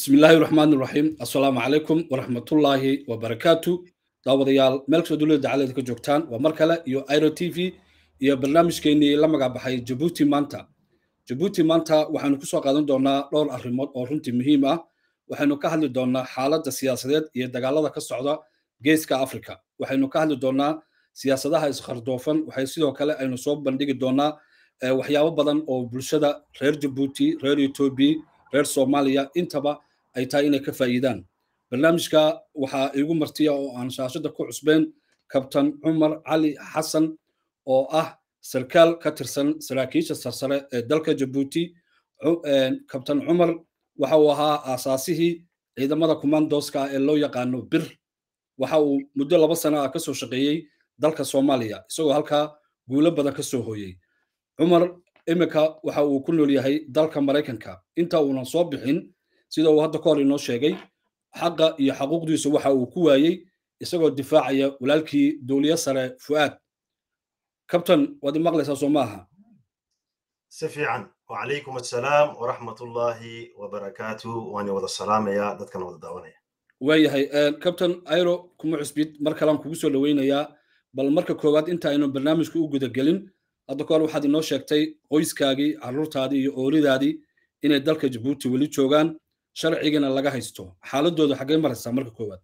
bismi illaahi raxmaan iraxiim assalaamu calaykum waraxmatullaahi wabarakaatu daawadayaal meel kastoo dowladda dacaladeed ka joogtaan waa mar kale iyo iro t v iyo barnaamijkeennii la magac baxay jabuuti maanta jabuuti maanta waxaynu kusoo qaadan doonaa dhowr arrimood oo runtii muhiim ah waxaynu ka hadli doonaa xaaladda siyaasadeed iyo dagaalada ka socda geeska africa waxaynu ka hadli doonaa siyaasadaha iskardoofan waxay sidoo kale aynu soo bandhigi doonaa waxyaabo badan oo bulshada reer jabuuti reer etoobiya reer soomaaliya intaba ay tahay inay ka faa'iidaan barnaamijka waxaa iigu martiya oo aan shaashada ku cusbeen kabtan cumar cali xasan oo ah sarkaal ka tirsan saraakiisha sarsare ee dalka jabuuti kabtan cumar waxa uu ahaa aasaasihii ciidamada commandoska ee loo yaqaano bir waxa uu muddo laba sano ah kasoo shaqeeyey dalka soomaaliya isagoo halkaa guulo badan ka soo hooyey cumar iminka waxa uu ku nool yahay dalka maraykanka inta uunan soo bixin sida uu hadda ka hor inoo sheegay xaqa iyo xaquuqdiisu waxa uu ku waayey isagoo difaacaya walaalkii dowliye sare fu'aad kabtan waad i maqlaysaa soo maaha si fiican wacalaykum assalaam waraxmat ullaahi wabarakaatu waani wada salaamaya dadkana wada daawanaya waayahay kabtan airo kuma cusbid mar kalean kugu soo dhoweynayaa bal marka koowaad inta aynu barnaamijka u gudagelin hadda ka hor waxaad inoo sheegtay qoyskaagii carruurtaadii iyo ooridaadii inay dalka jabuuti weli joogaan sharcigana laga haysto xaaladooda xaggay maraysaa marka koowaad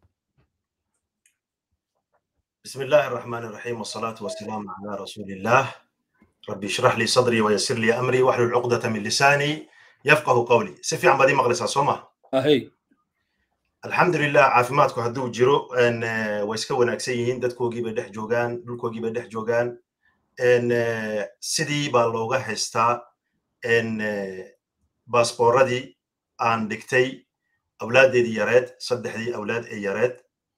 bismi illaahi araxmaan iraxiim wasalaatu wasalaamu calaa rasuulillaah rabbi ishrax lii sadrii wayasir lii amrii waxlul cuqdata min lisaanii yafqahu qawlii si fiican baad ii maqlaysaa soo ma ahey alxamdulilah caafimaadku hadduu jiro way iska wanaagsan yihiin dadkoogii bay dhex joogaan dhulkoogii bay dhex joogaan sidii baa looga haystaa baasbooradii aan dhigtay awlaaddeedii yareed saddexdii awlaad ee yareed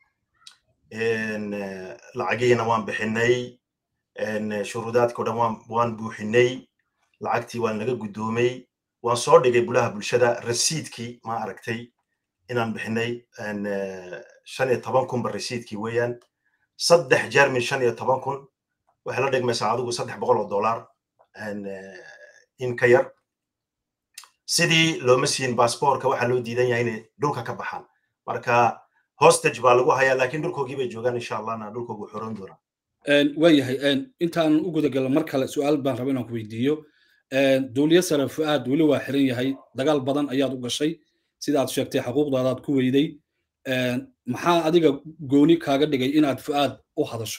lacagihiina waan bixinay shuruudaadka o dhan waan buuxinay lacagtii waan laga guddoomay waan soo dhigay bulaha bulshada rasiidkii ma aragtay inaan bixinay shan iyo toban kunba rasiidkii weeyaan saddex jeer min shan iyo toban kun waxay la dhigmaysaa adigu saddex boqol oo dollar in ka yar sidii looma siin baasboorka waxaa loo diidan yahay inay dhulka ka baxaan marka hostage baa lagu hayaa laakiin dhulkoogii bay joogaan insha allahna dhulkoogu xoran doonaa waayahay intaan u gudagalno mar kale su-aal baan raba inaan ku weydiiyo dowliye sare fu'aad weli waa xiran yahay dagaal badan ayaad u gashay sida aad sheegtay xaquuqdaadaad ku weyday maxaa adiga gooni kaaga dhigay inaad fu'aad u hadasho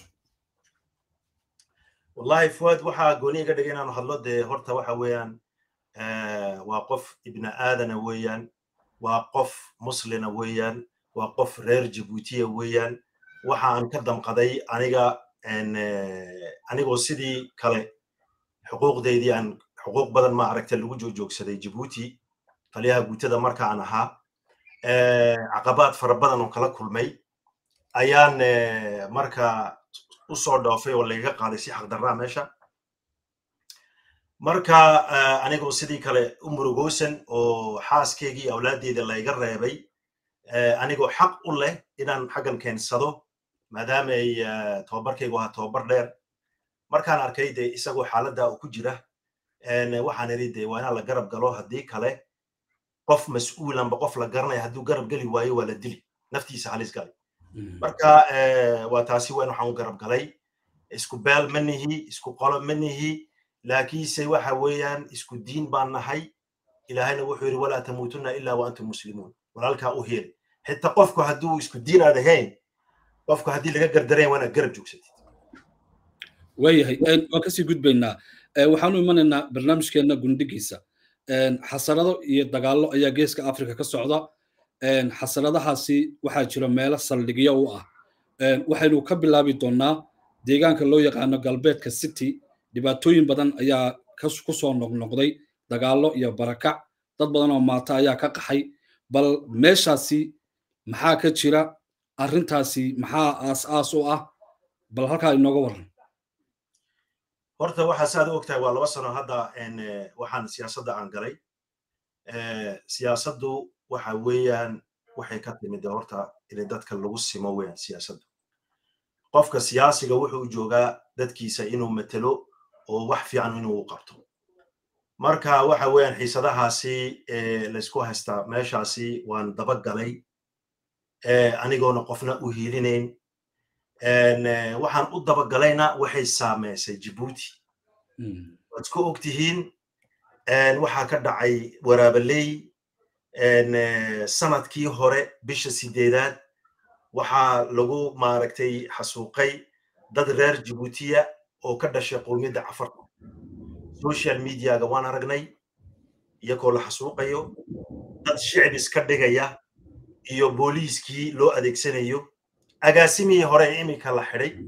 wallahi fuad waxaa gooni iga dhigay inaanu hadlo dee horta waxa weeyaan waa qof ibni aadana weeyaan waa qof muslina weeyaan waa qof reer jabuutiya weeyaan waxa aan ka damqaday aniga anigoo sidii kale xuquuqdeydii aan xuquuq badan ma aragta lagu joogjoogsaday jabuuti taliyaha guutada marka aan ahaa caqabaad fara badan oo kala kulmay ayaan marka u soo dhoofay oo lagaga qaaday si xaqdarraa meesha marka anigoo sidii kale u murugoosan oo xaaskeygii awlaaddeeda layga reebay anigoo xaq u leh inaan xaggan keensado maadaama ay tobabarkaygu ahaa tobabar dheer markaan arkay de isagoo xaaladda uu ku jira waxaan idhi de waa inaan la garab galo haddii kale qof mas-uulanba qof la garanaya hadduu garab geli waayo waa la dili naftiisa halis galay marka waa taasi weyn waxaan u garab galay isku beel ma nihi isku qolo ma nihi laakiinse waxa weeyaan isku diin baan nahay ilaahayna wuxuu yidhi walaa tamuutunna ilaa wa antum muslimuun walaalkaa u heeli xitaa qofku hadduu isku diin aad ahayn qofku haddii laga gardarayn waa inaad garab joogsatid waayahay waan kasii gudbaynaa waxaanu imanaynaa barnaamijkeenna gundhigiisa xasarado iyo dagaallo ayaa geeska africa ka socda xasaradahaasi waxaa jira meelo saldhigyo u ah waxaynu ka bilaabi doonnaa deegaanka loo yaqaano galbeedka city dhibaatooyin badan ayaa ku soo noqnoqday dagaallo iyo barakac dad badan oo maata ayaa ka qaxay bal meeshaasi maxaa ka jira arrintaasi maxaa aas-aas u ah bal halkaa inooga warran horta waxaa saad u ogtahay waa laba sano hadda waxaan siyaasadda aan galay siyaasaddu waxa weeyaan waxay ka timid horta in dadka lagu simo weeyaan siyaasaddu qofka siyaasiga wuxuu joogaa dadkiisa inuu matelo oo wax fiican inuu qabto marka waxa weeyaan xiisadahaasi laysku haystaa meeshaasi waan dabagalay anigoona qofna u hiilinayn waxaan u dabagalayna waxay saameysay jibuuti waad ku og tihiin waxaa ka dhacay waraabaley sanadkii hore bisha sideedaad waxaa lagu maaragtay xasuuqay dad reer jibuutiya oo ka dhashay qowmiyadda cafarta social mediaga waan aragnay iyagoo la xasuuqayo dad shicib iska dhigaya iyo booliiskii loo adeegsanayo agaasimihii hore ee iminka la xidhay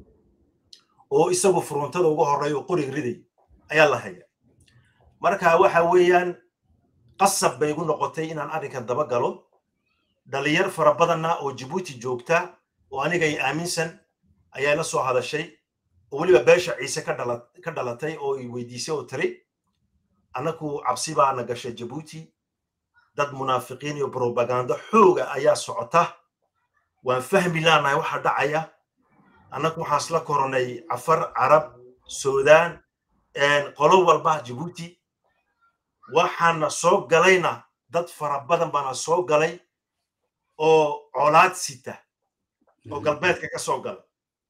oo isagu furuntada uga horreey oo qorig riday ayaa la haya marka waxa weeyaan qasab bay igu noqotay inaan arrinkan daba galo dhalinyar fara badanna oo jibuuti joogta oo anigay aaminsan ayaa la soo hadashay oo weliba beesha ciise ka dhalatay oo i weydiisay oo tiri annagu cabsi baana gashay jibuuti dad munaafiqiin iyo brobagando xooga ayaa socota waan fahmi laanahay waxa dhacaya annagu waxaas la koronay cafar carab suudaan qolo walba jibuuti waxaana soo galayna dad fara badan baana soo galay oo colaad sita oo galbeedka ka soo gala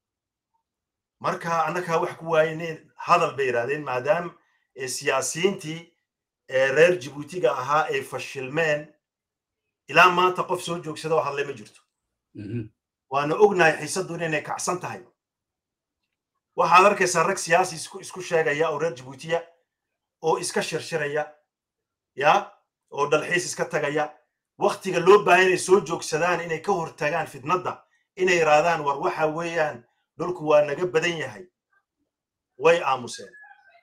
marka annagaa wax ku waayeen hadal bay yidhahdeen maadaam siyaasiyiintii reer jibuutiga ahaa ay fashilmeen ilaa maanta qof soo joogsada oo hadlay ma jirto waana ognahay xiisaddu inay kacsan tahay waxaad arkaysaa rag siyaasi isku sheegaya oo reer jibuutiya oo iska shirshiraya ya oo dalxiis iska tagaya waktiga loo baahan inay soo joogsadaan inay ka hortagaan fitnadda inay yidhaahdaan war waxa weeyaan dhulku waa naga badan yahay way aamuseen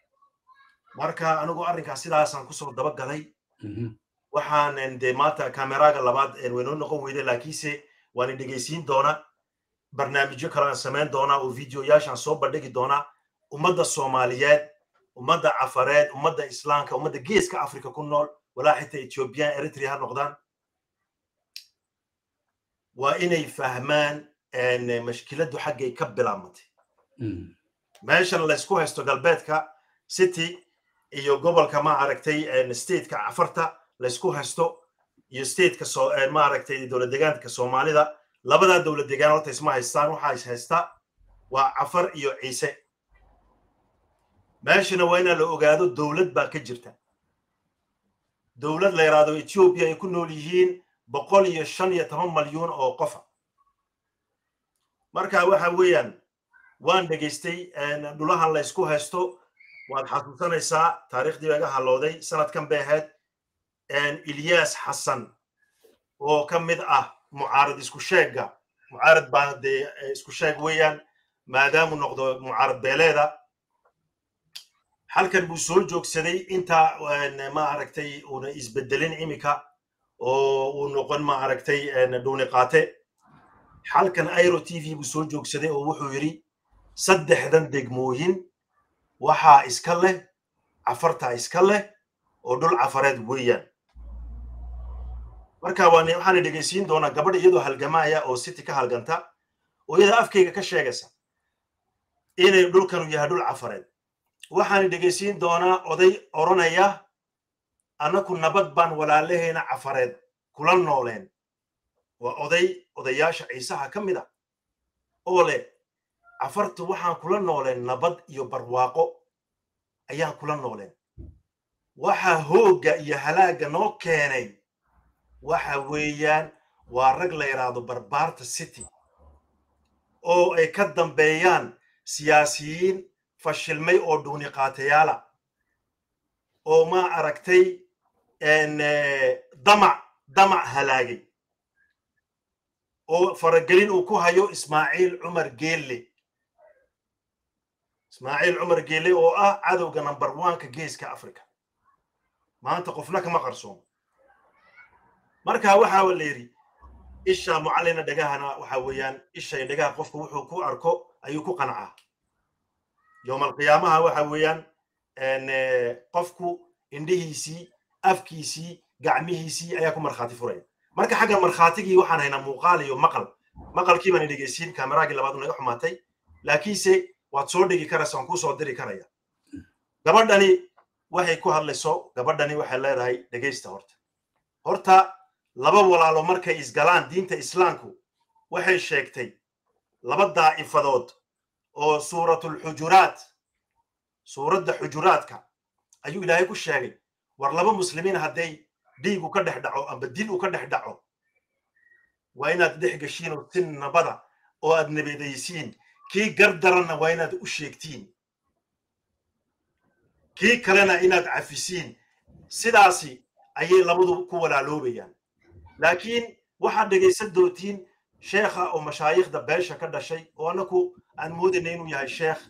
marka anigu arrinkaas sidaasaan kusoo daba galay waxaan de maanta kameraaga labaad waynoo noqon weyda laakiinse waan dhegaysiin doonaa barnaamijyo kalean samayn doonaa oo videoyaashaan soo bandhigi doonaa ummadda soomaaliyeed ummadda cafareed ummadda islaamka ummadda geeska africa ku nool walaa xitaa ethiobiyan eritrea ha noqdaan waa inay fahmaan mashkiladdu xaggay ka bilaabmatay meeshan laysku haysto galbeedka city iyo gobolka ma aragtay stateka cafarta laysku haysto iyo stateka ma aragtay dowlad degaanka soomaalida labadaa dowlad degaan horta isma haystaan waxaa is haysta waa cafar iyo ciise meeshana waa inaa la ogaado dowlad baa ka jirta dowlad la yidhaahdo ethiopia ay ku nool yihiin boqol iyo shan iyo toban malyuun oo qofa marka waxa weeyaan waan dhegaystay dhulahan la ysku haysto waad xasuusanaysaa taariikhdii baa iga hallooday sanadkan bay ahayd ilyas xasan oo ka mid ah mucaarad isku sheegga mucaarad baa dee isku sheeg weeyaan maadaamuu noqdo mucaarad beeleeda halkan buu soo joogsaday inta ma aragtay uuna isbedelin imika oo uu noqon ma aragtay dhuuni qaate halkan airo t v buu soo joogsaday oo wuxuu yidhi saddexdan degmooyin waxaa iska leh cafartaa iska leh oo dhul cafareed weeyaan marka waxaana dhegaysiin doonaa gabadha iyadoo halgamaya oo city ka halganta oo iyada afkayga ka sheegaysa inay dhulkanu yahay dhul cafareed waxaana dhegaysiin doonaa oday odranaya annaku nabad baan walaalahayna cafareed kula nooleen waa oday odayaasha ciisaha ka mid a oo leh cafartu waxaan kula nooleen nabad iyo barwaaqo ayaan kula nooleen waxaa hoogga iyo halaagga noo keenay waxa weeyaan waa rag la yidhaahdo barbaarta city oo ay ka dambeeyaan siyaasiyiin fashilmay oo dhuuni qaatayaala oo ma aragtay damac damac halaagay oo faragelin uu ku hayo ismaaciil cumar geelle ismaaciil cumar geelle oo ah cadowga number oneka geeska africa maanta qofna kama qarsoomo marka waxa la yidhi isha mucallina dhegahana waxa weeyaan ishay dhegaha qofku wuxuu ku arko ayuu ku qancaa yowmalqiyaamaha waxa weeyaan qofku indhihiisii afkiisii gacmihiisii ayaa ku markhaati furaya marka xagga markhaatigii waxaan haynaa muuqaal iyo maqal maqalkii baan dhegeysiin kaameraagii labaad naga xumaatay laakiinse waad soo dhigi karaysa waan kuu soo diri karaya gabadhani waxay ku hadlayso gabadhani waxay leedahay dhegaysta horta horta laba walaalo markay isgalaan diinta islaamku waxay sheegtay laba daa'ifadood oo suuratulxujuraat suuradda xujuraadka ayuu ilaahay ku sheegay war laba muslimiin hadday dhiigu ka dhex dhaco amba dil uu ka dhex dhaco waa inaad dhex geshiin oo si nabada oo aad nabadaysiin kii gardaranna waa inaad u sheegtiin kii kalena inaad cafisiin sidaasi ayay labadu ku walaaloobayaan laakiin waxaad dhegaysan doontiin sheekha oo mashaayikhda beesha ka dhashay oo annaku aan moodayna inuu yahay sheekh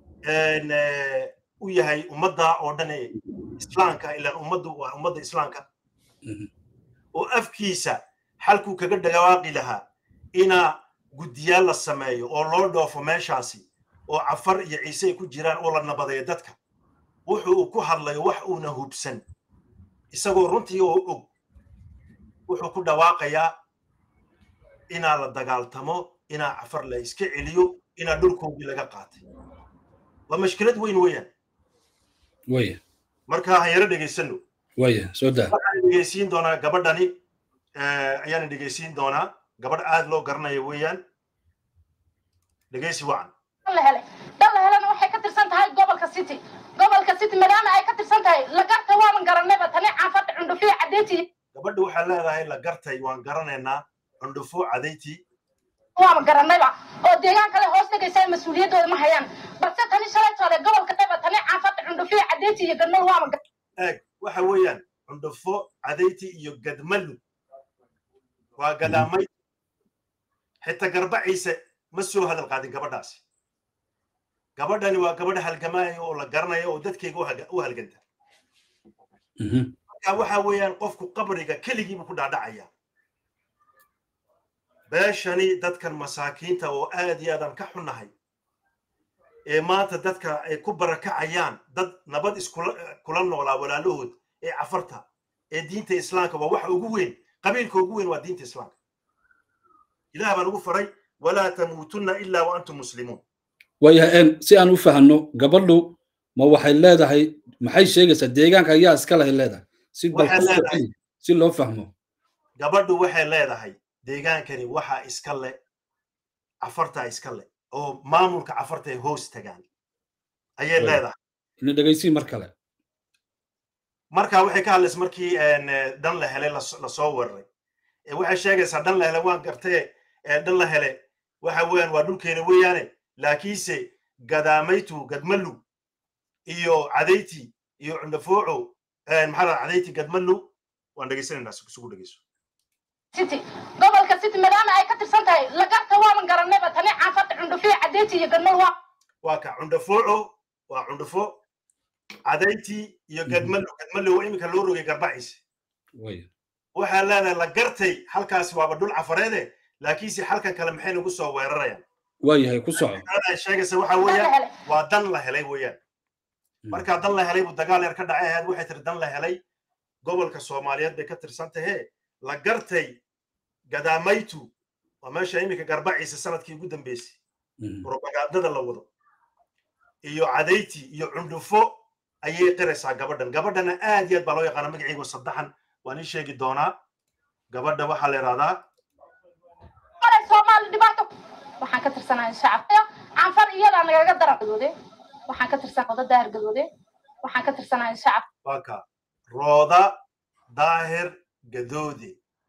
u yahay ummadda oo dhan ee islaamka ilaan ummaddu waa ummadda islaamka oo afkiisa xalkuu kaga dhawaaqi lahaa inaa guddiyaal la sameeyo oo loo dhoofo meeshaasi oo cafar iyo ciise ay ku jiraan oo la nabadeeyo dadka wuxuu uu ku hadlayo wax uuna hubsan isagoo runtii oo og wuxuu ku dhawaaqayaa inaa la dagaaltamo inaa cafar la iska celiyo inaa dhulkoogii laga qaatay waa mashkilad weyn weeyaan waya marka han yaro dhegaysano waya soo daa waxaan dhegaysiin doonaa gabadhani ayaan dhegaysiin doonaa gabadh aad loo garanayo weeyaan dhegaysi wacan dalla helena waxay ka tirsan tahay gobolka city gobolka city maadaama ay ka tirsan tahay lagarta waaban garanayba tani caafada cundhufiya cadeyti gabadha waxay leedahay la gartay waan garanaynaa cundhufo cadayti waaban garanayba oo deegaan kale hoos dhegaysaa mas-uuliyaddooda ma hayaan balse tani shalay toole gobolka dheba tani caafada cundhufiya cadeyti iyo gadmal waaban eeg waxa weeyaan cundhufo cadayti iyo gadmalu waa gadaamay xitaa garbaciise ma soo hadal qaadin gabadhaasi gabadhani waa gabadha halgamaya oo la garanaya oo dadkayga u halganta marka waxa weeyaan qofku qabriga keligiibu ku dhaadhacaya beeshani dadkan masaakiinta oo aad iyo aadaan ka xunnahay ee maanta dadka ay ku barakacayaan dad nabad iskula noolaa walaalahood ee cafarta ee diinta islaamka waa waxa ugu weyn qabiilka ugu weyn waa diinta islaamka ilaah baan ugu faray walaa tamuutunna ilaa wa antum muslimuun waayahay si aan u fahanno gabadhu ma waxay leedahay maxay sheegaysaa deegaanka ayaa iska lahay leedahay si si loo fahmo gabadhu waxay leedahay deegaankani waxaa iska le cafartaa iska le oo maamulka cafarta ay hoos tagaan ayay leedahay ina dhegaysii mar kale marka waxay ka hadlaysa markii dhan la helay lasoo weeraray waxay sheegaysaa dhan la hele waan gartee dhan la hele waxa weeyaan waa dhulkeena weeyaane laakiinse gadaamaytu gadmalu iyo cadayti iyo cundafooco maxaa cadayti gadmalu waan dhegaysanaynaa isugu dhegeyso city gobolka city maadaama ay ka tirsan tahay lagarta waaban garanayba tani caafada cundhufiya cadeyti iyo gadmal waa waa ka cundafooco waa cundhufo cadayti iyo gadmalu gadmalu waa iminka loo rogay garbaciise waxaa leedahay la gartay halkaasi waaba dhul cafareede laakiinse halkan kale maxay nagu soo weerarayaan waayahay ku soco sheegaysa waxa weeyaan waa dan la helay weeyaan markaa dan la helay buu dagaal yar ka dhacay ahayd waxay tiri dan la helay gobolka soomaaliyeed bay ka tirsan tahee la gartay gadaamaytu waa meesha iminka garbaciisa sanadkii ugu dambeysay propagandada la wado iyo cadayti iyo cundhufo ayay qiraysaa gabadhan gabadhana aad iyo aad baa loo yaqaana magaceygo saddexan waan ii sheegi doonaa gabadha waxaa la yidhahdaa soomaali dhibaato waxaan ka tirsanahay shacabka canfar iyadaa nagaga daran gadoode waxaan ka tirsan oda daahir gadoode waxaan ka tirsanahay shacab waa ka rooda daahir gadoode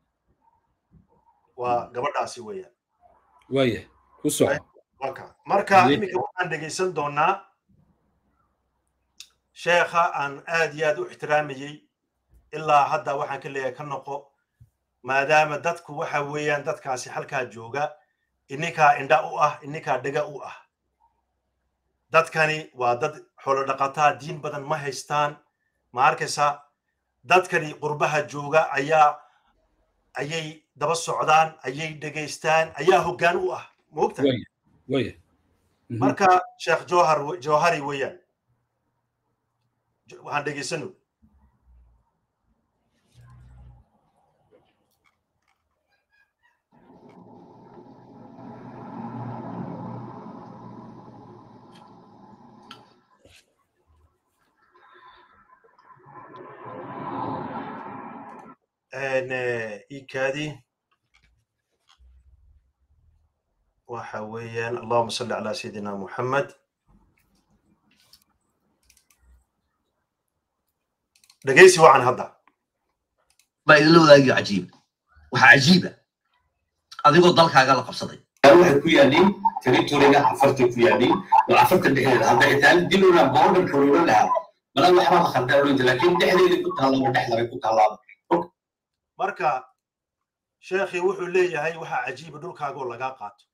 waa gabadhaasi weeyaan waayahay ku soco waa ka marka iminka waxaan dhegaysan doonaa sheekha aan aad iyo aad u ixtiraamayey ilaa hadda waxaan ka leeyahay ka noqo maadaama dadku waxa weeyaan dadkaasi halkaa jooga ininkaa indha u ah ininkaa dhega u ah dadkani waa dad xoolo dhaqataa diin badan ma haystaan ma arkaysa dadkani qurbaha jooga ayaa ayay daba socdaan ayay dhegaystaan ayaa hoggaan u ah moogta marka sheekh johar johari weeyaan waxaan dhegaysano ikaadi waxa weeyaan allahuma salli calaa sayidina muxamed dhegeysi wacan hadda baa idinla wadaagayo cajiib waxaa cajiiba adigoo dalkaaga la qabsaday waxay ku yaaliin territoriga cafartay ku yaaliin oo cafarta dhexdeeda hadda xitaa dilona borderka loola lahaa mala waxba la khaldaa oranjir laakiin dhexdeedii ku taallaba dhexdabay ku tallaaba marka sheekhii wuxuu leeyahay waxaa cajiiba dhulkaagoo lagaa qaato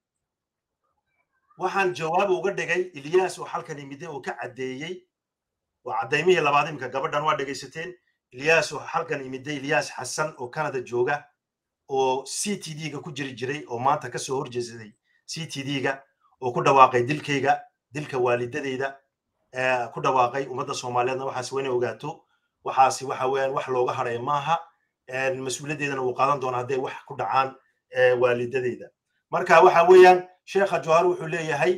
waxaan jawaab uga dhigay ilyaas oo halkan yimide oo ka caddeeyey waa caddaymihii labaad imika gabadhan waa dhegaysateen ilyaas oo halkan yimide ilyaas xasan oo canada jooga oo c t d-ga ku jiri jiray oo maanta kasoo horjeesaday c t d-ga oo ku dhawaaqay dilkayga dilka waalidadeyda ku dhawaaqay ummadda soomaaliyeedna waxaas waa inay ogaato waxaasi waxa weeyaan wax looga hadhaya maaha mas-uuliyaddeedana wuu qaadan doonaa hadday wax ku dhacaan waalidadeyda marka waxa weeyaan sheekha johar wuxuu leeyahay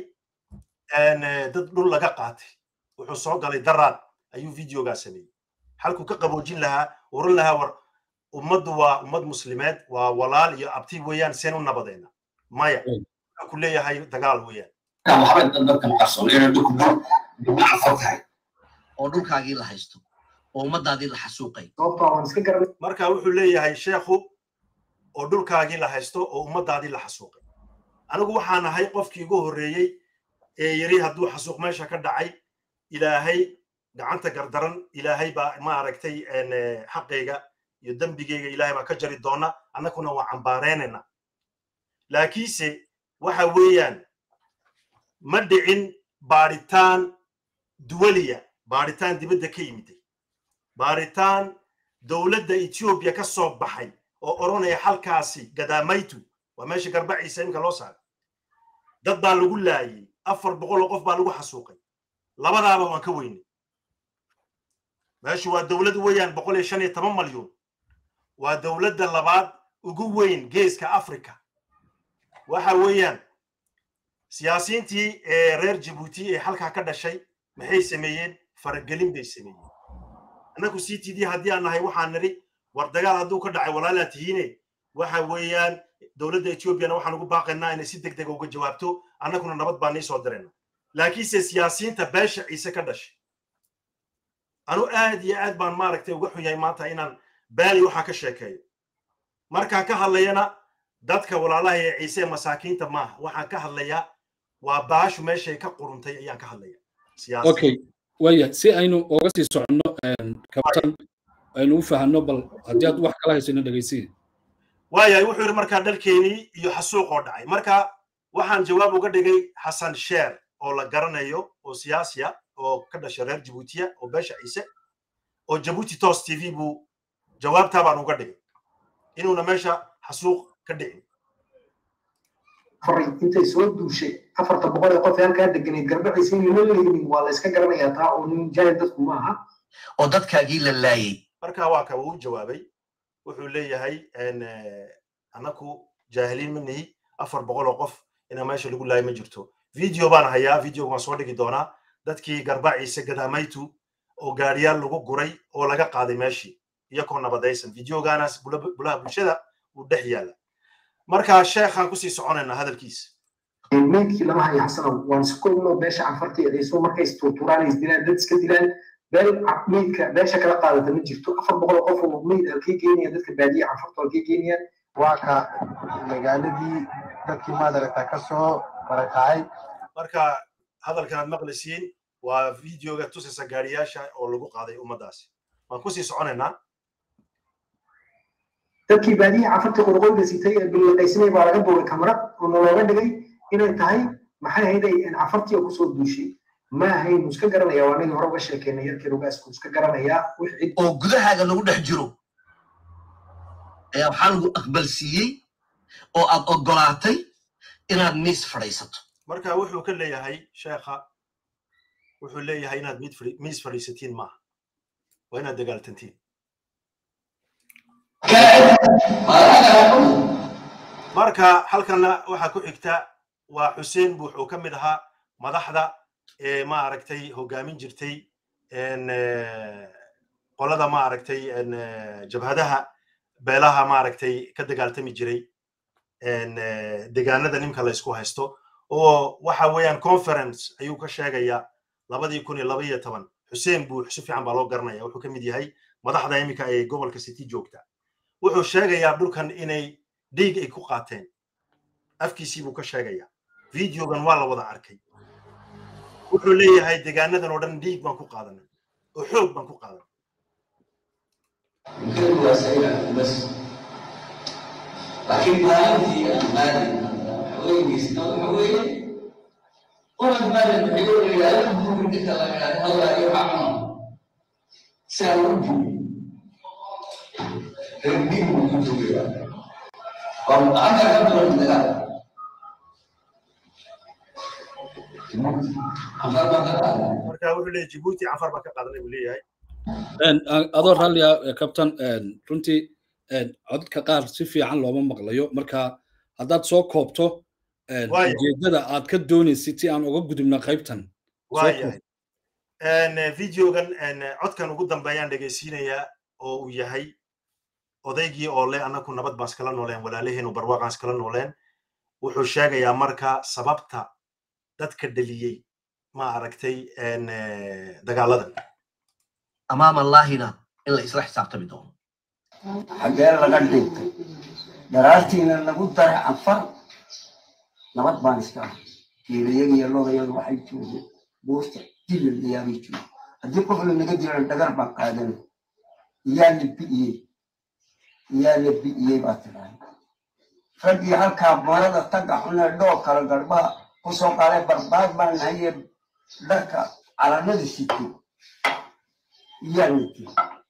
dad dhul laga qaatay wuxuu soo galay daraad ayuu videogaa sameeyey halkuu ka qaboojin lahaa oran lahaa war ummaddu waa ummad muslimeed waa walaal iyo abti weeyaan seen u nabadayna maya wuxuu ku leeyahay dagaal weeyaan waxba dadka maqarsoon inay dhulku dhul dhulna cafar tahay oo dhulkaagii la haysto oo ummadaadii la xasuuqay marka wuxuu leeyahay sheekhu oo dhulkaagii la haysto oo ummadaadii la xasuuqay anigu waxaan ahay qofkii ugu horreeyey ee yiri hadduu xasuuq meesha ka dhacay ilaahay gacanta gardaran ilaahay baa ma aragtay xaqayga iyo dembigayga ilaahay baa ka jari doona annaguna waa cambaareynayna laakiinse waxa weeyaan ma dhicin baadhitaan duwaliya baadhitaan dibadda ka yimiday baadhitaan dowladda etoobiya ka soo baxay oo odhanaya halkaasi gadaamaytu waa meesha garbaciisa imika loo saaray dad baa lagu laayey afar boqol oo qof baa lagu xasuuqay labadaaba waan ka weynay meeshu waa dowlad weeyaan boqol iyo shan iyo toban malyuun waa dowladda labaad ugu weyn geeska africa waxa weeyaan siyaasiyiintii ee reer jabuuti ee halkaa ka dhashay maxay sameeyeen faragelin bay sameeyeen annagu c t d haddii aan nahay waxaan nidhi war dagaal hadduu ka dhacay walaalaa tihiine waxa weeyaan dowladda etoobiyana waxaan ugu baaqaynaa inay si deg dega uga jawaabto annaguna nabad baan nii soo dirayna laakiinse siyaasiyiinta beesha ciise ka dhashay anu aad iyo aad baan maaragtay uga xun yahay maanta inaan baali waxaa ka sheekeeyo markaan ka hadlayana dadka walaalaha ee ciise masaakiinta maaha waxaan ka hadlayaa waa baashu meeshay ka quruntay ayaan ka hadlaya okay waya si aynu uga sii soconno kabtan aynu u fahanno bal haddii aad wax kala haysano dhegeysiya waayahay wuxuu yidhi markaa dalkeenii iyo xasuuq oo dhacay marka waxaan jawaab uga dhigay xasan sheer oo la garanayo oo siyaasiya oo ka dhashay reer jabuutiya oo beesha ciise oo jabuuti tos t v buu jawaabtaa baan uga dhigay inuuna meesha xasuuq ka dhicin faray intay soo duushay afarta boqol ee qof ee halkaa deganayd garbaciisa in lama leeynin waa la iska garanayaa taa oo nin jaahil dadku ma aha oo dadkaagii la laayay marka waa ka uu jawaabay wuxuu leeyahay annaku jaahiliin ma nihi afar boqol oo qof inaa meesha lagu laaya ma jirto video baan hayaa videoga waan soo dhigi doonaa dadkii garbaciise gadaamaytu oo gaariyaal lagu guray oo laga qaaday meeshii iyakoo nabadaysan videogaanaas bulaha bulshada uu dhex yaala marka sheekhaan kusii soconaynaa hadalkiisa meydkii lama hayo xasanow waan si koobnoo beesha canfarta eedayso markay isturturaan isdilaan dad iska dilaan beel meydka beesha kala qaadata ma jirto afar boqol oo qof oo meyd halkay geenaya dadka baadiya canfarta halkay geenayaan waa ka magaaladii dadkii maadaragta ka soo barakacay marka hadalkan aad maqlisiin waa videoga tusaysa gaariyaasha oo lagu qaaday ummaddaasi waan kusii soconaynaa dadkii baadiya canfarta qorqoyda sitay ee bilaqaysanay baa laga duuray kamarad oo nalooga dhigay inay tahay maxay ahayd ay canfartii oo kusoo duushay ma ahayn iska garanaya waa anagii hore uga sheekeynay yarkeen ugaasku iska garanayaa wix cid oo gudahaaga lagu dhex jiro ayaa waxaa lagu aqbalsiiyey oo aad oggolaatay inaad miis fadhiisato marka wuxuu ka leeyahay sheekha wuxuu leeyahay inaad miis fadhiisatiin maaha waa inaad dagaaltantiin marka halkana waxaa ku xigta waa xuseen bu wuxuu ka mid ahaa madaxda ee ma aragtay hogaamin jirtay qolada ma aragtay jabhadaha beelaha maaragtay ka dagaaltami jiray degaanada ninka la isku haysto oo waxa weeyaan conference ayuu ka sheegayaa labadii kun iyo laba iyo toban xuseen buux si fiican baa loo garanaya wuxuu ka mid yahay madaxda iminka ee gobolka city joogta wuxuu sheegayaa dhulkan inay dhiig ay ku qaateen afkiisii buu ka sheegayaa videogan waa la wada arkay wuxuu leeyahay degaanadan oo dhan dhiig baan ku qaadanay oo xoog baan ku qaadanay laakiin maalintii aan maalin haweengiisna waxa weeye orad maalin wuxuu yidhahda buuri ninka la yidhahda hallaa iyo xacuno si aan u buuri reerdhiig buu ku dugayaa waa anta ka duwan dagaal afar baa ka qaadan marka wuxuu leeyahay jibuuti cafar baa ka qaadanay buu leeyahay adoo rallia captain runtii codadka qaar si fiican looma maqlayo marka haddaad soo koobto ujeedada aad ka doonaysid si aan uga gudubna qaybtan waayahay videogan codkan ugu dambeeyaan dhegaysiinayaa oo uu yahay odaygii oo le annaku nabad baan iskala nooleen walaalaheenu barwaaqaan iskala nooleen wuxuu sheegayaa marka sababta dadka dhaliyey ma aragtay dagaaladan amaam allaahina in la isla xisaabtami doono xaggee laga dhintay daraartiina lagu daray canfar nabad baan iska ah geelayagi iyo lodayadu waxay joogeen buurta dilalayaabay joogeen haddii qof la naga dilo dhagar baa qaadanay iyaa la bi'iyey iyaa la bi'iyey baa tidhahay raggii halkaa marada tagga xunee dhoo kala garbaha kusoo qaaday barbaad baan nahaye dharka calanada sitay iyaa la dil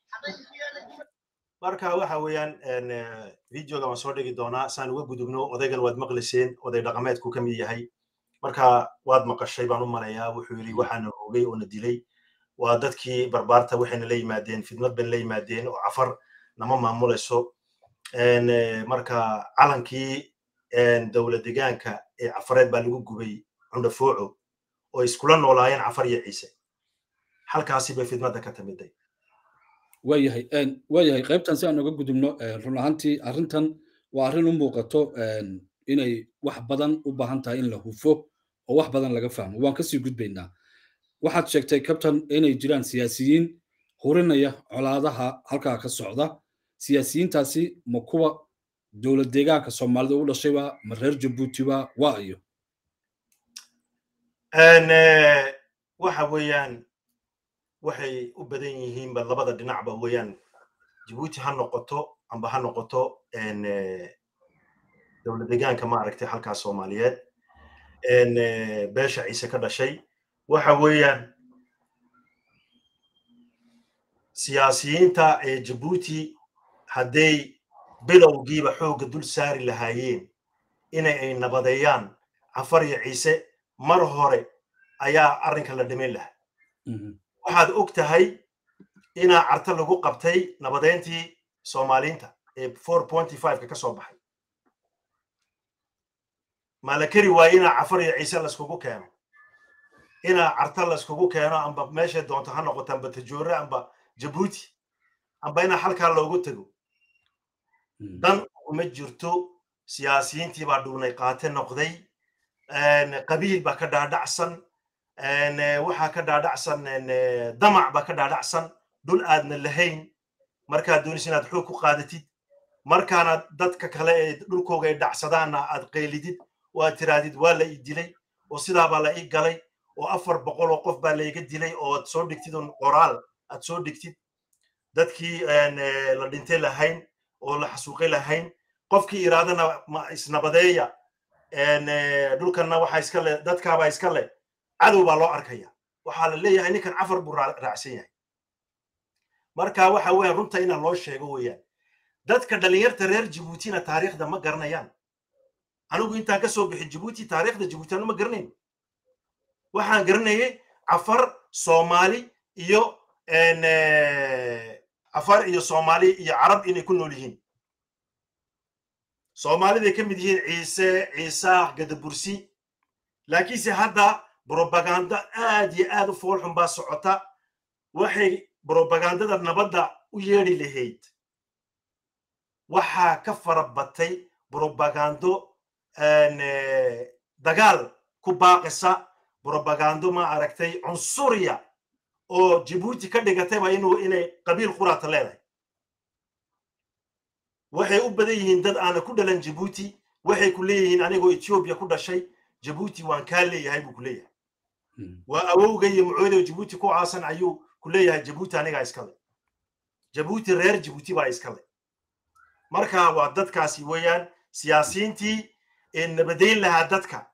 marka waxa weeyaan videoga waan soo dhigi doonaa saan uga gudubno odaygan waad maqliseen oday dhaqameedku ka mid yahay marka waad maqashay baan u malayaa wuxuu yidhi waxaana oogay oo na dilay waa dadkii barbaarta waxayna la yimaadeen fidmad bayna la yimaadeen oo cafar nama maamulayso marka calankii dowla degaanka ee cafareed baa lagu gubay cundhafooco oo iskula noolaayeen cafar iyo ciise halkaasi bay fidmadda ka timiday waayahay waayahay qaybtan si aan uga gudubno run ahaantii arrintan waa arrin u muuqato inay wax badan u baahan tahay in la hufo oo wax badan laga fahmo waan kasii gudbaynaa waxaad sheegtay kabtan inay jiraan siyaasiyiin hurinaya colaadaha halkaa ka socda siyaasiyiintaasi ma kuwa dowlad deegaanka soomaalida u dhashayba ma reer jabuutiba waa iyo waxa weeyaan waxay u badan yihiinba labada dhinacba weeyaan jabuuti ha noqoto amba ha noqoto dowlad deegaanka maaragtay halkaas soomaaliyeed beesha ciise ka dhashay waxa weeyaan siyaasiyiinta ee jabuuti hadday bilowgiiba xoogga dul saari lahaayeen inay ay nabadeeyaan cafar iyo ciise mar hore ayaa arrinka la dhimin lahaa waxaad og tahay inaa carta lagu qabtay nabadeyntii soomaaliinta ee four pointy fiveka ka soo baxay ma la keri waaye inaa cafar iyo ciise laiskugu keeno inaa carta laiskugu keeno amba meeshay doonto ha noqoto amba tajoore amba jabuuti amba inaa halkaa loogu tego dan uma jirto siyaasiyiintii baa dhuunay qaate noqday qabiil baa ka dhaadhacsan waxaa ka dhaadhacsan damac baa ka dhaadhacsan dhul aadna lahayn markaad doonaysa inaad xoog ku qaadatid markaana dadka kale ee dhulkooga ay dhacsadaanna aad qeylidid oo aad tiraadid waa la ii dilay oo sidaabaa la ii galay oo afar boqol oo qof baa layga dilay oo aad soo dhigtid un qoraal aad soo dhigtid dadkii la dhintay lahayn oo la xasuuqay lahayn qofkii iraadana ma isnabadeeya dhulkanna waxaa iska leh dadkaabaa iska leh cadow baa loo arkaya waxaa la leeyahay ninkan cafar buu raacsan yahay marka waxa weeyaan runta inaan loo sheego weeyaan dadka dhalinyarta reer jabuutina taariikhda ma garanayaan anigu intaan ka soo bixin jabuuti taariikhda jabuuti anu ma garanayn waxaan garanayay cafar soomaali iyo cafar iyo soomaali iyo carab inay ku nool yihiin soomaaliday ka mid yihiin ciise ciisaah gadabursi laakiinse hadda brobaganda aad iyo aad u foolxun baa socota waxay brobagandada nabadda u yeedhi lahayd waxaa ka fara batay brobagando dagaal ku baaqisa brobagando ma aragtay cunsuriya oo jibuuti ka dhigatayba inuu inay qabiil quraata leedahay waxay u badan yihiin dad aana ku dhalan jibuuti waxay ku leeyihiin anigoo ethiopia ku dhashay jibuuti waan kaa leeyahay buu ku leeyahay waa awowga iyo mucoodow jibuuti ku caasan ayuu ku leeyahay jibuuti anigaa iskale jibuuti reer jibuuti baa iskale marka waa dadkaasi weeyaan siyaasiyiintii ee nabadayn lahaa dadka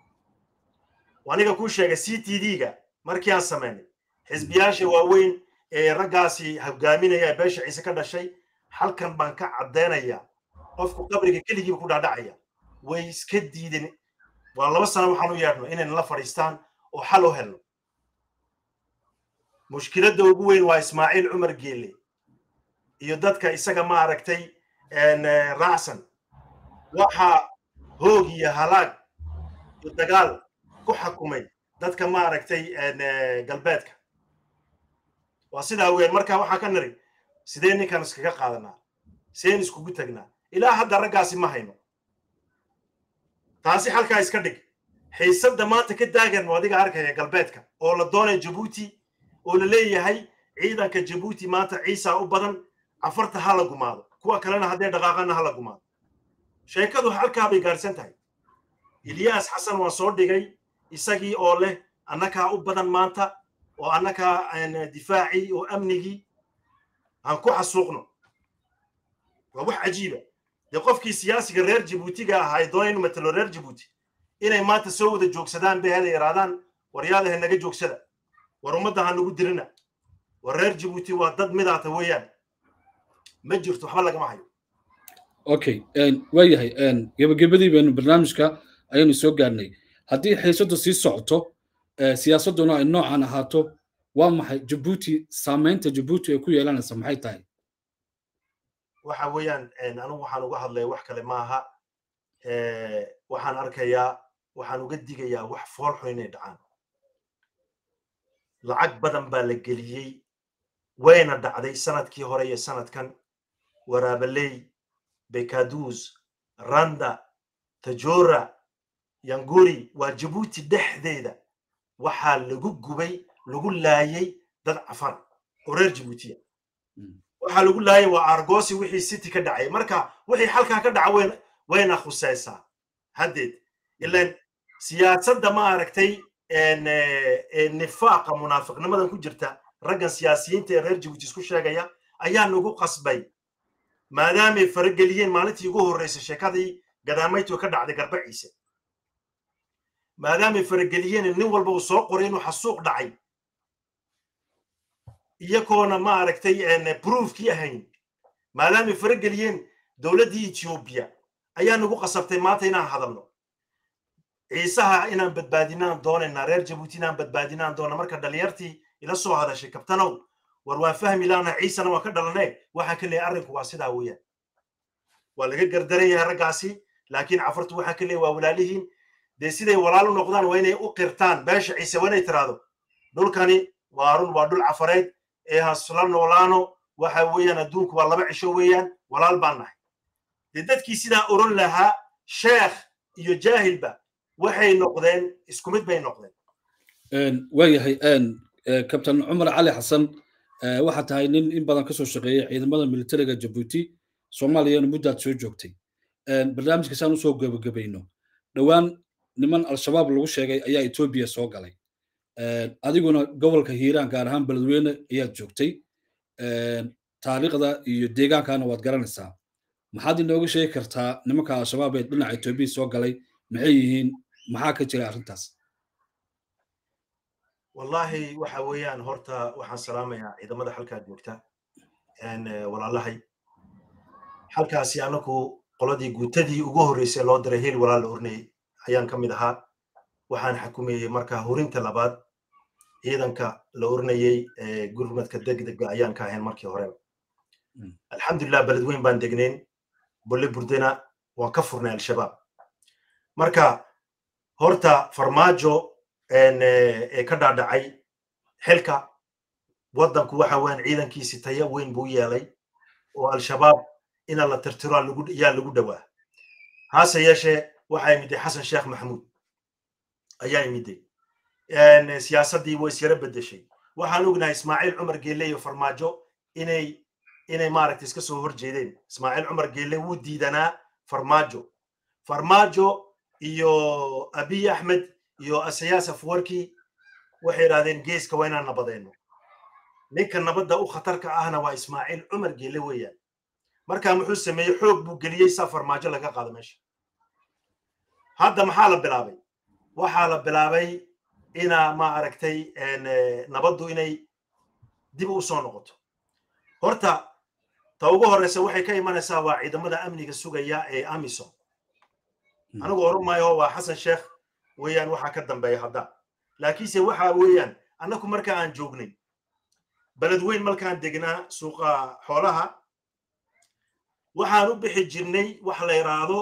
aniga kuu sheegay c t d-ga markii aan samaynay xisbiyaasha waaweyn ee raggaasi hogaaminaya ee beesha ciise ka dhashay halkan baan ka caddaynayaa qofku qabriga keligiiba ku dhaadhacaya way iska diideen waa laba sano waxaan u yeedhno inayna la fadhiistaan oo xal u helno mushkiladda ugu weyn waa ismaaciil cumar geele iyo dadka isaga ma aragtay raacsan waxaa hoog iyo halaag iyo dagaal ku xakumay dadka ma aragtay galbeedka waa sidaa weyn marka waxaa ka nari sidee ninkan iskaga qaadanaa sideen iskugu tagnaa ilaa hadda raggaasi ma hayno taasi halkaa iska dhig xiisadda maanta ka daagan adiga arkaya galbeedka oo la doonaya jabuuti oo la leeyahay ciidanka jabuuti maanta ciisa u badan cafarta ha la gumaado kuwa kalena haddee dhaqaaqana ha la gumaado sheekadu halkaa bay gaadhsan tahay ilyaas xasan waan soo dhigay isagii oo leh annakaa u badan maanta oo annakaa difaacii oo amnigii aan ku xasuuqno waa wax cajiiba dee qofkii siyaasiga reer jabuutiga ahaa ee doonay inu matalo reer jabuuti inay maanta soo wada joogsadaan bay hada yaraadaan waryaadaha naga joogsada war ummadda ha nagu dirina war reer jabuuti waa dad midaata weeyaan ma jirto waxba lagama hayo okay waayahay gebagabadii baynu barnaamijka ayaynu soo gaarnay haddii xiisaddu sii socoto siyaasadduna ay noocan ahaato waa maxay jabuuti saamaynta jabuuti ay ku yeelanaysa maxay tahay waxa weeyaan anigu waxaan uga hadlaya wax kale maaha waxaan arkayaa waxaan uga digayaa wax foolxun inay dhacaan lacag badan baa la geliyey wayna dhacday sanadkii hore iyo sanadkan waraabaley bekaduus randa tajora yanguri waa jabuuti dhexdeeda waxaa lagu gubay lagu laayay dad cafan oo reer jabuutiya waxaa lagu laayay waa argosi wixii city ka dhacay marka wixii halkaa ka dhaca wayna khusaysaa haddeed ilan siyaasadda ma aragtay nifaaqa munaafiqnimadan ku jirta raggan siyaasiyiinta ee reer jabuuti isku sheegaya ayaa nagu qasbay maadaamay farageliyeen maalintii ugu horreysay sheekadii gadaamaytu ka dhacday garba ciise maadaamay farageliyeen nin walba uu soo qoray inuu xasuuq dhacay iyagoona ma aragtay broofkii ahayn maadaamay farageliyeen dowladdii ethiopia ayaa nagu qasabtay maanta inaan hadalno ciisaha inaan badbaadinaan doonaynaa reer jabuuti inaan badbaadinaan doona marka dhalinyartii ila soo hadashay kabtanow war waan fahmi laana ciisana waan ka dhalane waxaan ka leeyahay arrinku waa sidaa weeyaan waa laga gardaran yahay raggaasi laakiin cafartu waxaan ka leeyahay waa walaalihiin dee siday walaal u noqdaan waa inay u qirtaan beesha ciise waa inay tiraahdo dhulkani waa run waa dhul cafareed ee hasla noolaano waxa weeyaan adduunku waa laba cisho weeyaan walaal baan nahay dee dadkii sidaa oran lahaa sheekh iyo jaahilba waxay noqdeen isku mid bay noqdeen waayahay kabtan cumar cali xasan waxaa tahay nin in badan kasoo shaqeeyay ciidamada militariga jabuuti soomaaliyana muddaad soo joogtay barnaamijka saan usoo gebagabayno dhowaan niman al-shabaab lagu sheegay ayaa etoobiya soo galay adiguna gobolka hiiraan gaar ahaan beledweyne ayaad joogtay taariikhda iyo deegaankana waad garanaysaa maxaad inooga sheegi kartaa nimanka al-shabaab ee dhinaca etoobiya soo galay maxay yihiin maxaa ka jira arrintaas wallahi waxa weeyaan horta waxaan salaamayaa ciidamada halkaa joogta walaalahay halkaasi anagu qoladii guutadii ugu horreysay loo diray hel walaal la ornayay ayaan ka mid ahaa waxaan xakumayey marka hurinta labaad ciidanka la ornayey gurmadka degdega ayaan ka ahayn markii horeba alxamdulilah beledweyn baan degnayn bolle burdena waan ka furnay al-shabaab marka horta farmaajo ee ka dhaadhacay xilka waddanku waxa weyan ciidankiisi taya weyn buu yeelay oo al-shabaab ina la tirtiro yaa lagu dhowaa hase yeeshee waxaa imiday xasan sheekh maxamuud ayaa imiday siyaasaddii way isyara bedeshay waxaan ognahay ismaaciil cumar geelle iyo farmaajo inay inay maaragtay iska soo horjeedeen ismaaciil cumar geelle wuu diidanaa farmaajo farmaajo iyo abiy axmed iyo asayaas afwarki waxay idhahdeen geeska waa inaan nabadeenno ninka nabadda u khatarka ahna waa ismaaciil cumar geelle weeyaan markaa muxuu sameeyey xoog buu geliyey saa farmaajo laga qaado meesha hadda maxaa la bilaabay waxaa la bilaabay inaa ma aragtay nabaddu inay dib u soo noqoto horta ta ugu horreysa waxay ka imanaysaa waa ciidamada amniga sugaya ee amisom anigu oran maayo waa xasan sheekh weeyaan waxaa ka dambeeya hadda laakiinse waxa weeyaan annaku marka aan joognay beled weyn markaan degnaa suuqa xoolaha waxaan u bixi jirnay wax la yidhaahdo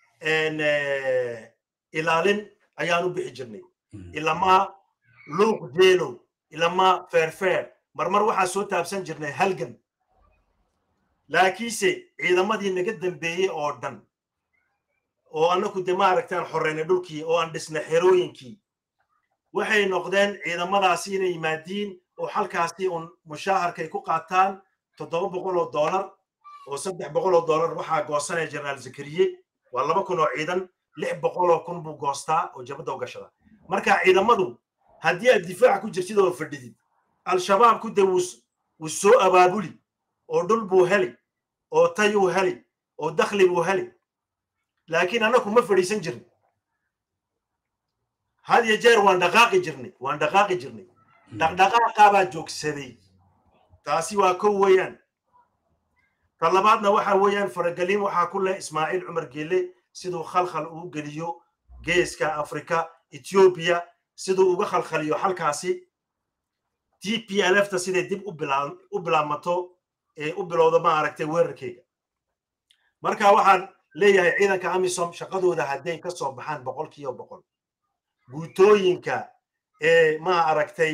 ilaalin ayaan u bixi jirnay ilamaa luuq jeelow ilamaa feerfeer marmar waxaan soo taabsan jirnay halgan laakiinse ciidamadii naga dambeeyey oo dhan oo annaku de maaragtaan xorreynay dhulkii oo aan dhisnay xerooyinkii waxay noqdeen ciidamadaasi inay yimaadiin oo halkaasi un mushaaharkay ku qaataan toddoba boqol oo doolar oo saddex boqol oo doolar waxaa goosanaya jenaraal zakariye waa laba kun oo ciidan lix boqol oo kun buu goostaa oo jabadda u gashada marka ciidamadu haddii aad difaaca ku jirtid oo fadhidid al-shabaabku de wuu soo abaabuli oo dhul buu heli oo tayuu heli oo dakhli buu heli laakiin annaku ma fadhiisan jirnay had iyo jeer waan dhaqaaqi jirnay waan dhaqaaqi jirnay dhaqdhaqaaqaabaa joogsaday taasi waa kow weeyaan ta labaadna waxa weeyaan faragelin waxaa ku leh ismaaciil cumar geelle siduu khalkhal uu geliyo geeska afrika ethiopia siduu uga khalkhaliyo halkaasi t p l f ta siday dib u bilaamato ee u bilowda ma aragtay weerarkeyga marka waxaan leeyahay ciidanka amisom shaqadooda hadday ka soo baxaan boqol kiiba boqol guutooyinka ee ma aragtay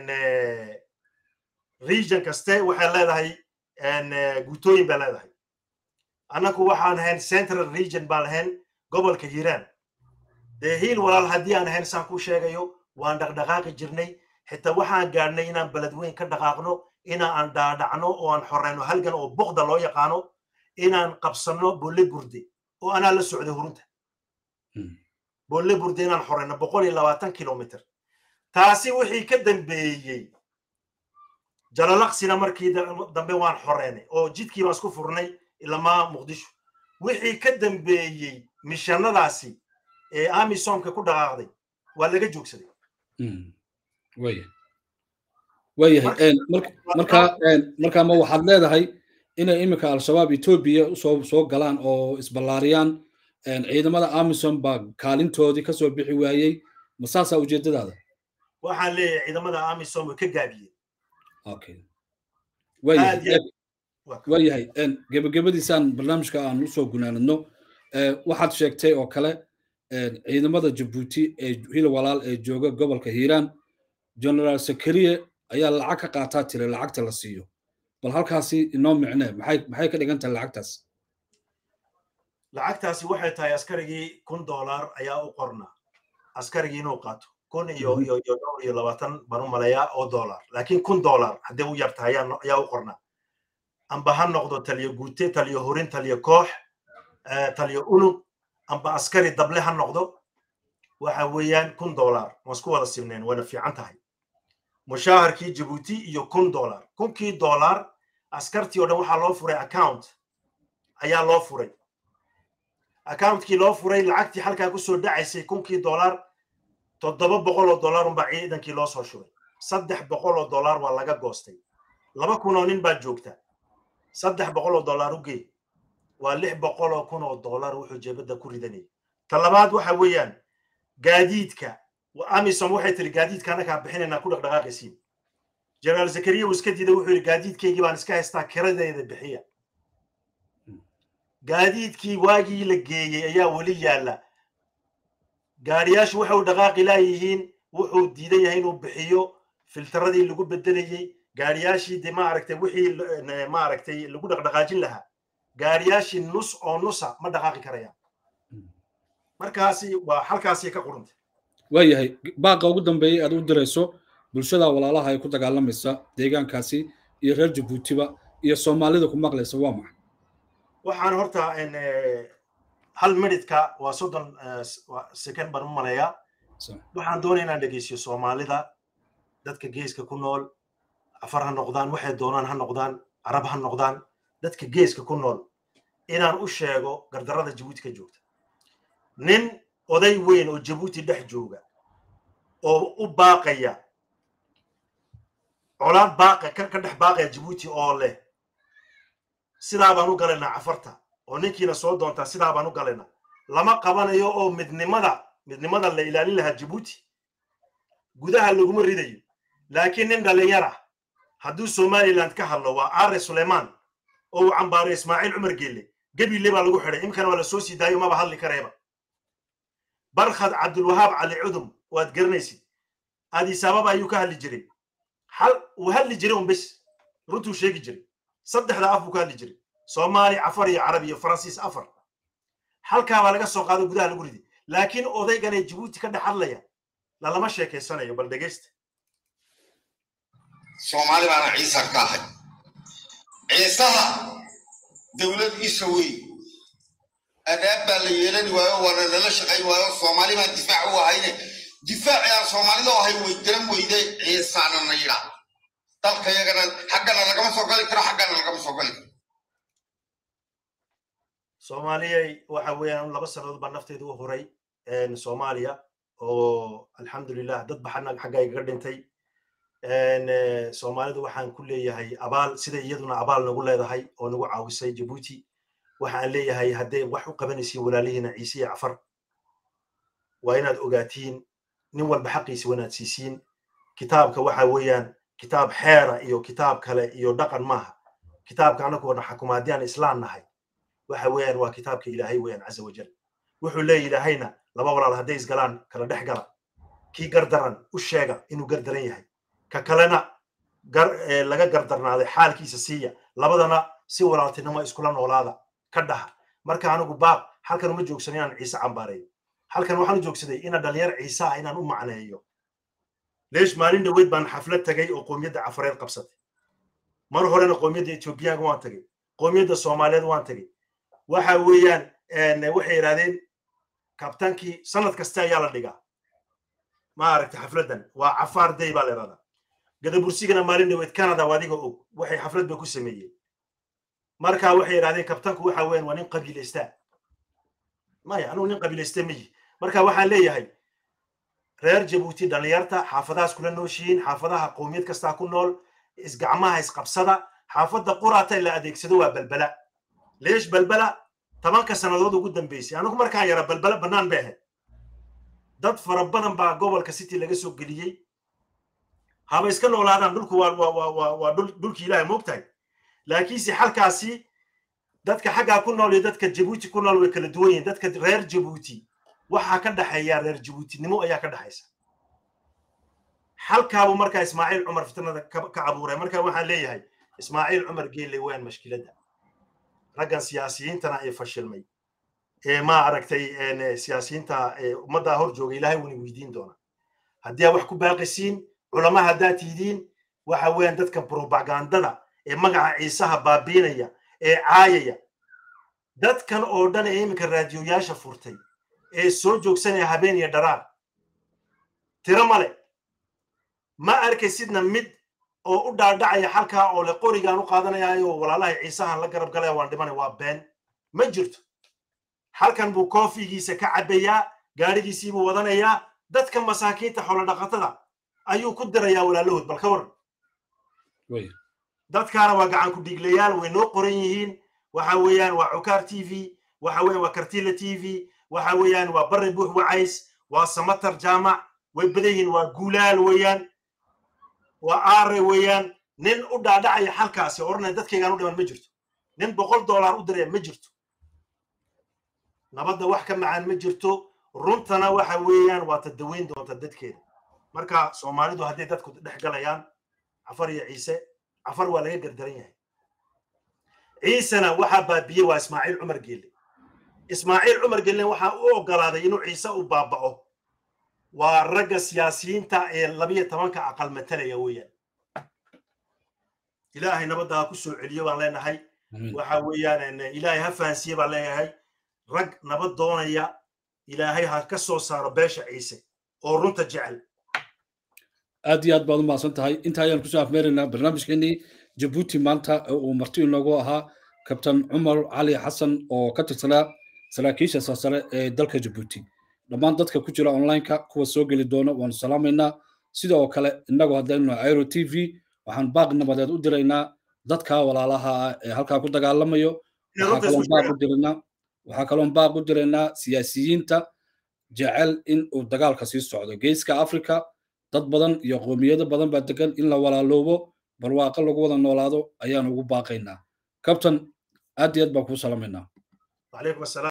region kaste waxay leedahay guutooyin bay leedahay annaku waxaan ahayn central region baan ahayn gobolka hiiraan dee hiil walaal haddii aan ahayn saan ku sheegayo waan dhaqdhaqaaqi jirnay xitaa waxaan gaadhnay inaan beledweyn ka dhaqaaqno inaan dhaadhacno oo aan xoreyno halgan oo bokda loo yaqaano inaan qabsanno bolle burde oo anaa la socday hurunta bolle burde inaan xoreyno boqol iyo labaatan kilomitr taasi wixii ka dambeeyey jalalaqsina markii dambe waan xoreynay oo jidkii baan isku furnay ilamaa muqdisho wixii ka dambeeyey mishanadaasi ee amisomka ku dhaqaaqday waa laga joogsaday waya waayahay marka marka ma waxaad leedahay inay iminka al-shabaab etoobiya usoo soo galaan oo isballaariyaan ciidamada amisom baa kaalintoodii kasoo bixi waayey ma saasaa ujeedadaada waxaan leeyahay ciidamada amisom way ka gaabiyeen okay waayahay gebagabadiisaan barnaamijka aan usoo gunaanadno waxaad sheegtay oo kale ciidamada jabuuti ee hil walaal ee jooga gobolka hiiraan generaal sakariye ayaa lacag ka qaataa tiri lacagta la siiyo bal halkaasi inoo micnee maxay maxay ka dhigan tahay lacagtaas lacagtaasi waxay tahay askarigii kun dollar ayaa u qornaa askarigii inuu qaato kun iyo iyo iyo dhowr iyo labaatan baan u maleeyaa oo dollar laakiin kun dollar haddii u yarta ayaa ayaa u qornaa amba ha noqdo taliyo guute taliyo horin taliyo koox taliyo unug amba askari dable ha noqdo waxa weeyaan kun dollar waan isku wada simneen wayna fiican tahay mushaaharkii jabuuti iyo kun dollar kunkii dollar askartii oo dhan waxaa loo furay account ayaa loo furay accountkii loo furay lacagtii halkaa kusoo dhacaysay kunkii dollar toddoba boqol oo dollar unbaa ciidankii loo soo shubay saddex boqol oo dollar waa laga goostay laba kun oo nin baa joogta saddex boqol oo dollar u gee waa lix boqol oo kun oo dollar wuxuu jeebadda ku ridanayay ta labaad waxa weeyaan gaadiidka amisom waxay tiri gaadiidka annagaa bixinaynaa ku dhaqdhaqaaqaysiin jeneraal zakariya uu iska diiday wuxuu yidhi gaadiidkaygii baan iska haystaa kiradeeda bixiya gaadiidkii waagii la geeyey ayaa weli yaalla gaariyaashu waxay u dhaqaaqi laayihiin wuxuu diidan yahay inuu bixiyo filtaradii lagu bedelayey gaariyaashii de maaragtay wixii maaragtay lagu dhaqdhaqaajin lahaa gaariyaashii nus oo nusa ma dhaqaaqi karayaan markaasi waa halkaasay ka qurantay waayahay baaqa ugu dambeeyey aad u dirayso bulshada walaalaha ay ku dagaalamaysa deegaankaasi iyo reer jabuutiba iyo soomaalida ku maqlaysa waa maxay waxaan horta hal minidka waa soddon second baan u maleeyaa waxaan doonaya inaan dhegeysiyo soomaalida dadka geeska ku nool afar ha noqdaan waxay doonaan ha noqdaan carab ha noqdaan dadka geeska ku nool inaan u sheego gardarrada jabuuti ka joogta nin oday weyn oo jabuuti dhex jooga oo u baaqaya colaad baaqa ka dhex baaqaya jabuuti oo leh sidaa baan u galaynaa cafarta oo ninkiina soo doontaa sidaa baan u galaynaa lama qabanayo oo midnimada midnimada la ilaalin lahaa jabuuti gudaha laguma ridayo laakiin nin dhalinyar ah hadduu somaliland ka hadlo waa aare sulaymaan oo uu cambaaray ismaaciil cumar geelle gebile baa lagu xidhay imkana waa la soo sii daayo maba hadli kareeba barkhad cabdulwahaab cali cudum waad garanaysid aadisaababa ayuu ka hadli jiray hal uu hadli jiray un bes runtuu sheegi jiray saddexda af buu ka hadli jiray soomaali cafar iyo carab iyo faransiis afar halkaa baa laga soo qaado gudaha lagu riday laakiin odaygan ee jabuuti ka dhex hadlaya lalama sheekaysanayo bal dhegaysta soomaali baana ciisa ka ahay ciisaha dowlad isa wey adaab baa la yeelani waayo waana lala shaqayn waayo soomaali baan difaac u ahayne difaacii aan soomaalida u ahay way garan weyday ciisaana na yidhaa dalka yagana xaggana lagama soo gali karo xaggana lagama soo gali karo soomaaliyay waxa weeyaan laba sannadood baa nafteeda u horay soomaaliya oo alxamdulilah dad baxana xagga igaga dhintay soomaalidu waxaan ku leeyahay abaal sida iyaduna abaal nagu leedahay oo nagu caawisay jabuuti waxaan leeyahay hadday wax u qabanaysiin walaalihiina ciise iyo cafar waa inaad ogaatiin nin walba xaqiisi wanaad siisiin kitaabka waxa weeyaan kitaab xeera iyo kitaab kale iyo dhaqan maaha kitaabka anagu xakuma haddii aan islaan nahay waxa weeyaan waa kitaabka ilaahay weeyaan caza wajal wuxuu leeya ilaahayna laba walaal hadday isgalaan kala dhex gala kii gardaran u sheega inuu gardaran yahay ka kalena laga gardarnaaday xaalkiisa siiya labadana si walaaltinimo iskula noolaada ka dhaha marka anigu baaq halkan uma joogsan inaan ciise cambaareeyo halkan waxaan u joogsaday ina dhalinyar ciise ah inaan u macneeyo leesh maalin dhaweyd baan xaflad tagay oo qoomiyadda cafareed qabsatay mar horena qoomiyadda etoobiyaanka waan tagay qoomiyadda soomaaliyeed waan tagay waxa weeyaan waxay yidhahdeen kabtaankii sanad kasta ayaa la dhigaa ma aragta xafladdan waa cafaar day baa la yidhahdaa gadabursigana maalin dhaweyd canada waa adiga og waxay xaflad ba ku sameeyeen marka waxay yidhahdeen kabtanku waxa weeyaan waa nin qabiilaystaa maya anugu nin qabiilaysta miyi marka waxaan leeyahay reer jabuuti dhalinyarta xaafadahaas kula nooshihiin xaafadaha qowmiyad kastaa ku nool isgacmaha isqabsada xaafadda quraata la adeegsado waa balbala leesh balbala tobanka sannadood ugu dambeysay anigu markaan yara balbala bannaan bay ahayd dad fara badan baa gobolka city laga soo geliyey haba iska noolaadaan dhulku waa dhulki ilaahay moogtahay laakiinse halkaasi dadka xaggaa ku nool iyo dadka jabuuti ku nool way kala duwan yihiin dadka reer jabuuti waxaa ka dhexeeya reer jabuutinimo ayaa ka dhexaysa halkaabuu markaa ismaaciil cumar fitnada ka abuuray marka waxaan leeyahay ismaaciil cumar geelle weyaan mashkiladda raggan siyaasiyiintana ay fashilmay ee ma aragtay siyaasiyiinta ummaddaa hor jooga ilaahay wuni weydiin doona haddii aa wax ku baaqisiin culama haddaad tihidiin waxa weeyaan dadka propagandada ee magaca ciisaha baabiinaya ee caayaya dadkan oo dhan ee iminka raadiyoyaasha furtay ee soo joogsanaya habeen iyo dharaar tiro male ma arkaysidna mid oo u dhaadhacaya halkaa oo le qorigaan u qaadanayaayo walaalahay ciisahan la garab galaya waan dhimanaya waa been ma jirto halkan buu koofigiisa ka cabbayaa gaadhigiisiibuu wadanayaa dadka masaakiinta xoolodhaqatada ayuu ku dirayaa walaalahood bal ka waran dadkaana waa gacan ku dhiiglayaal way noo qoran yihiin waxa weeyaan waa cukaar t v waxa weeyaan waa kartila t v waxa weeyaan waa barre buux wacays waa samatar jaamac way badan yihiin waa guulaal weeyaan waa aare weeyaan nin u dhaadhacaya halkaasi oranaya dadkaygaan u dhiman ma jirto nin boqol dollar u diraya ma jirto nabadda wax ka macaan ma jirto runtana waxa weeyaan waa tadaweyn doonta dadkeeda marka soomaalidu hadday dadku dhex galayaan cafar iyo ciise cafar waa laga gardaran yahay ciisena waxaa baabiyey waa ismaaciil cumar geelle ismaaciil cumar geelle waxaa u ogolaaday inuu ciise u baaba'o waa ragga siyaasiyiinta ee labiyo tobanka aqal matalaya weeyaan ilaahay nabadda ha ku soo celiyo baan leenahay waxa weeyaan ilaahay ha fahansiye baan leeyahay rag nabad doonaya ilaahay ha ka soo saaro beesha ciise oo runta jecel aad iyo aad baad u mahadsan tahay inta ayaan kusoo afmeeraynaa barnaamijkeenii jabuuti maanta uu marti inoogu ahaa kabtan cumar cali xasan oo ka tirsanaa saraakiisha sarsare ee dalka jabuuti dhammaan dadka ku jira onlineka kuwa soo geli doona waanu salaamaynaa sida oo kale innagu haddaynu airo t v waxaan baaq nabadeed u diraynaa dadka walaalaha ah ee halkaa ku dagaalamayo waxaa kaloon baaq u diraynaa waxaa kaloon baaq u diraynaa siyaasiyiinta jecel in uu dagaalka sii socdo geeska africa dad badan iyo qoomiyado badan baa degan in la walaaloobo barwaaqo lagu wada noolaado ayaan ugu baaqaynaa kabtan aad iyo aad baan kuu salamaynaa